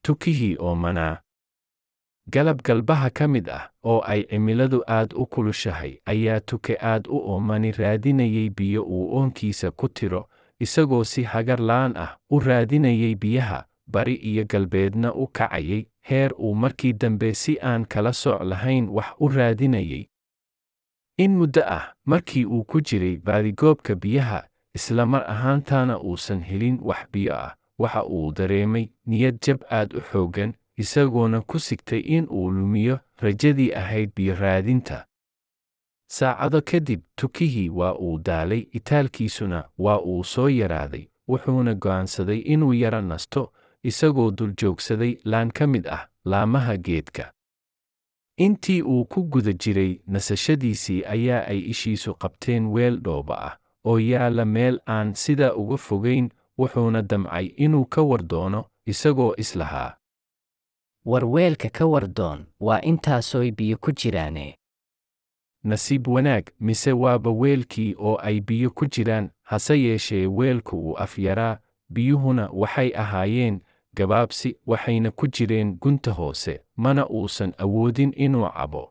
tukihii oomanaa galab galbaha ka mid ah oo ay cimiladu aad u kulushahay ayaa tuke aad u oomani raadinayay biyo uu oonkiisa ku tiro isagoo si hagar la'aan ah u raadinayay biyaha bari iyo galbeedna u kacayay heer uu markii dambe si aan kala sooc lahayn wax u raadinayay in muddo ah markii uu ku jiray baadigoobka biyaha isla mar ahaantaana uusan helin wax biyo ah waxa uu dareemay niyad jab aad u xooggan isagoona ku sigtay in uu lumiyo rajadii ahayd biyo raadinta saacado kadib tukihii waa uu daalay itaalkiisuna waa uu soo yaraaday wuxuuna go'aansaday inuu yara nasto isagoo dul joogsaday laan ka mid ah laamaha geedka intii uu ku guda jiray nasashadiisii ayaa ay ishiisu qabteen weel dhooba ah oo yaalla meel aan sidaa uga fogayn wuxuuna damcay inuu ka war doono isagoo islahaa war weelka ka wardoon waa intaasoy biyo ku jiraane nasiib wanaag mise waaba weelkii oo ay biyo ku jiraan hase yeeshee weelku uu afyaraa biyuhuna waxay ahaayeen gabaabsi waxayna ku jireen gunta hoose mana uusan awoodin inuu cabo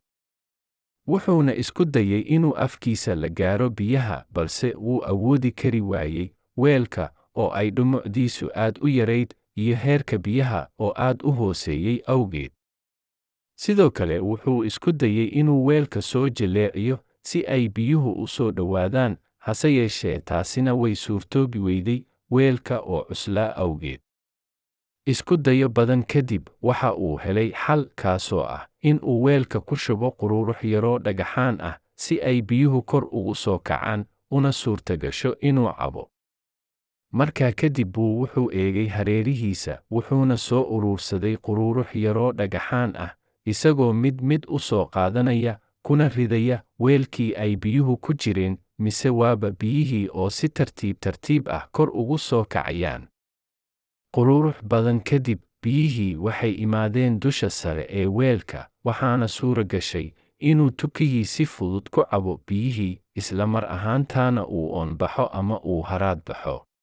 wuxuuna isku dayay inuu afkiisa la gaaro biyaha balse wuu awoodi kari waayey weelka oo ay dhumucdiisu aad u yarayd iyo heerka biyaha oo aad u hooseeyey awgeed sidoo kale wuxuu isku dayey inuu weelka soo jaleeciyo si ay biyuhu u soo dhowaadaan hase yeeshee taasina way suurtoobi weyday weelka oo cuslaa awgeed isku dayo badan kadib waxa uu helay xal kaasoo ah in uu weelka ku shubo qururux yaroo dhagaxaan ah si ay biyuhu kor ugu soo kacaan una suurtagasho inuu cabo markaa kadib buu wuxuu eegay hareerihiisa wuxuuna soo uruursaday qururux yaroo dhagaxaan ah isagoo mid mid u soo qaadanaya kuna ridaya weelkii ay biyuhu ku jireen mise waaba biyihii oo si tartiib tartiib ah kor ugu soo kacayaan qururux badan kadib biyihii waxay imaadeen dusha sare ee weelka waxaana suura gashay inuu tukihii si fudud ku cabo biyihii isla mar ahaantaana uu oonbaxo ama uu haraad baxo